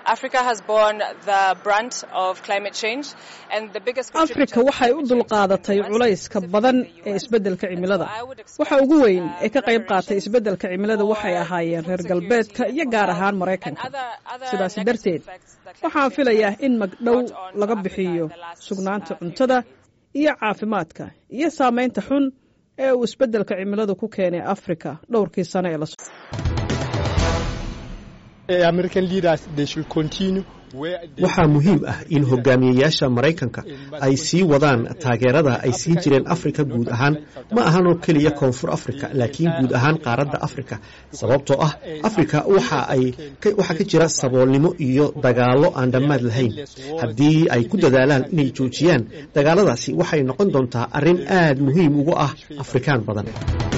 afrika waxay u dulqaadatay culayska badan ee isbeddelka cimilada waxa ugu weyn ee ka qayb qaatay isbeddelka cimilada waxay ahaayeen reer galbeedka iyo gaar ahaan maraykanka sidaasi darteed waxaan filayaa in magdhow laga bixiyo sugnaanta cuntada iyo caafimaadka iyo saamaynta xun ee uu isbeddelka cimiladu ku keenay afrika dhowrkii sano ee la waxaa muhiim ah in hogaamiyayaasha maraykanka ay sii wadaan taageerada ay siin jireen afrika guud ahaan ma ahan oo keliya koonfur afrika laakiin guud ahaan qaaradda afrika sababtoo ah afrika waxaa ka jira saboolnimo iyo dagaallo aan dhammaad lahayn haddii ay ku dadaalaan inay joojiyaan dagaaladaasi waxay noqon doontaa arrin aad muhiim ugu ah afrikaan badan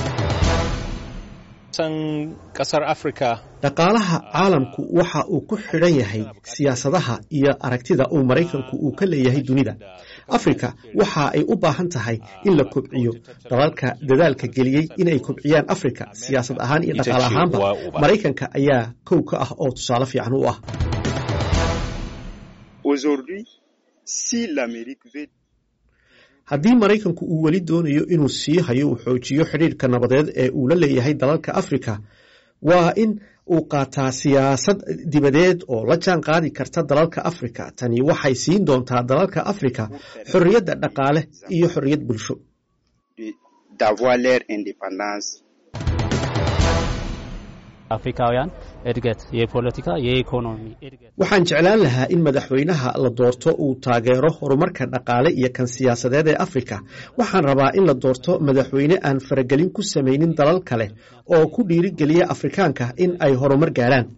dhaqaalaha caalamku waxa uu ku xidhan yahay siyaasadaha iyo aragtida uu maraykanku uu ka leeyahay dunida afrika waxa ay u baahan tahay in la kobciyo dalalka dadaalka geliyey inay kobciyaan afrika siyaasad ahaan iyo dhaqaale ahaanba maraykanka ayaa kow ka ah oo tusaale fiican u ah haddii maraykanku uu weli doonayo inuu sii hayo uu xoojiyo xidhiirka nabadeed ee uu la leeyahay dalalka afrika waa in uu qaataa siyaasad dibadeed oo la jaan qaadi karta dalalka afrika tani waxay siin doontaa dalalka afrika xorriyadda dhaqaale iyo xorriyad bulsho አፍሪካውያን እድገት የፖለቲካ የኢኮኖሚ እድገት waxaan jeclaan lahaa in madaxweynaha la doorto uu taageero horumarka dhaqaale iyo kan siyaasadeed ee afrika waxaan rabaa in la doorto madaxweyne aan faragelin ku samaynin dalal kale oo ku dhiirigeliya afrikaanka in ay horumar gaaraan